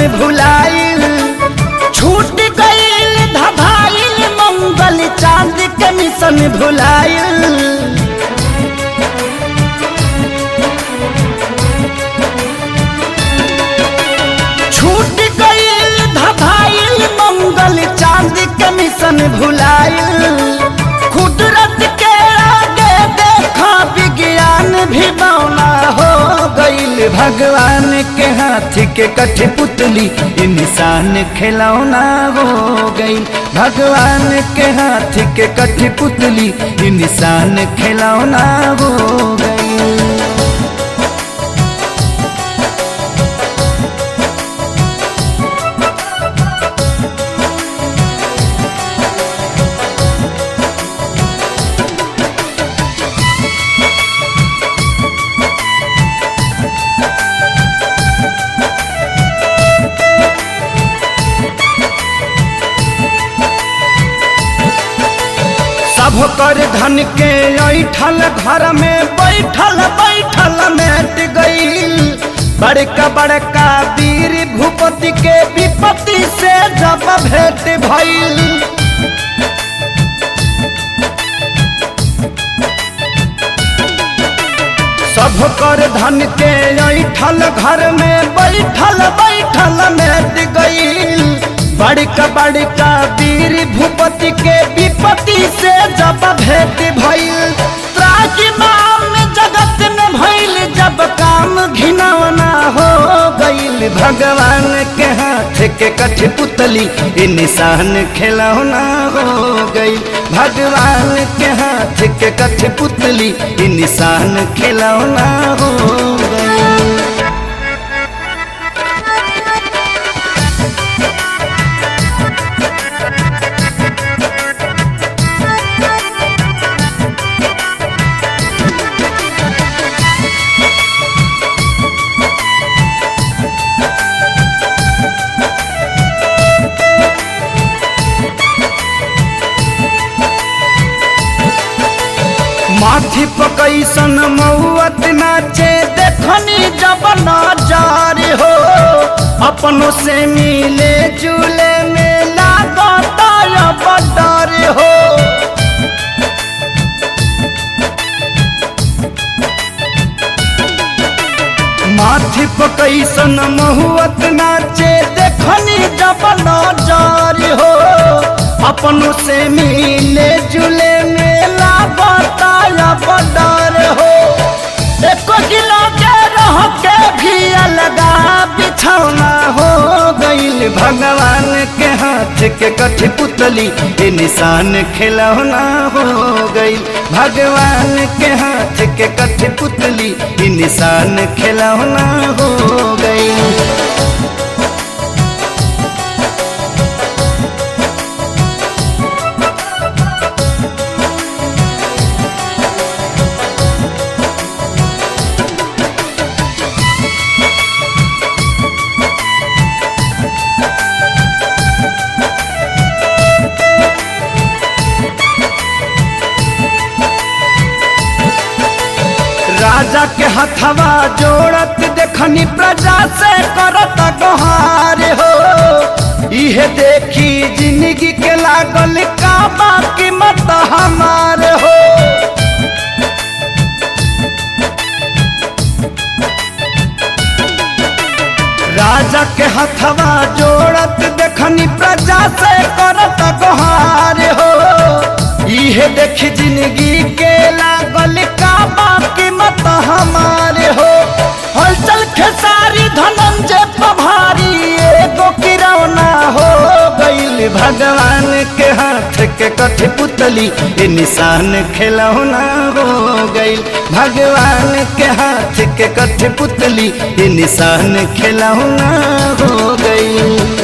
भुलाइल छूट गईल धभाइल मंगल चांद के मिशन भुलाइल छूट गईल धभाइल मंगल चांद के मिशन भुलाइल कुदरत के आगे देखा विज्ञान भी बौना हो गईल भगवान के हाथ के कठपुतली इंसान खिलौना हो गई भगवान के हाथ के कठपुतली इंसान खिलौना हो गई सब कर धन के ऐठल घर में बैठल बैठल मेट गईल बड़का बड़का वीर भूपति के विपत्ति से जब भेंट भइल सब कर धन के ऐठल घर में बैठल बैठल मेट गईल बड़का बड़का वीर भूपति के विपत्ति से जब भेंट भइल त्राजिमाम जगत में भइल जब काम घिनौना हो गईल भगवान के हाथ के कठपुतली ई निशान खिलौना हो गई भगवान के हाथ के कठपुतली ई निशान खिलौना हो गई माथी पकैसन मौत नाचे देखनी जब नजार हो अपनों से मिले जुले में लागता अब डर हो माथी पकैसन महुअत नाचे देखनी जब नजार हो अपनों से मिले जुले मेला बताया बदर हो एको किलो के रह के भी अलगा बिछौना हो गईल भगवान के हाथ के कठपुतली ये निशान खिलौना हो गईल भगवान के हाथ के कठपुतली ये निशान खिलौना हो गईल राजा के हथवा जोड़त देखनी प्रजा से करत गोहार हो इहे देखी जिंदगी के लागल का बाकी मत हमार हो राजा के हथवा जोड़त देखनी प्रजा से करत गोहार हो इहे देखी जिंदगी के लागल का बाकी मत हमारे हो हलचल खेसारी धनंजय पभारी एगो किरौना हो गईल भगवान के हाथ के कठपुतली ये निशान खिलौना हो गईल भगवान के हाथ के कठपुतली ये निशान खिलौना हो गईल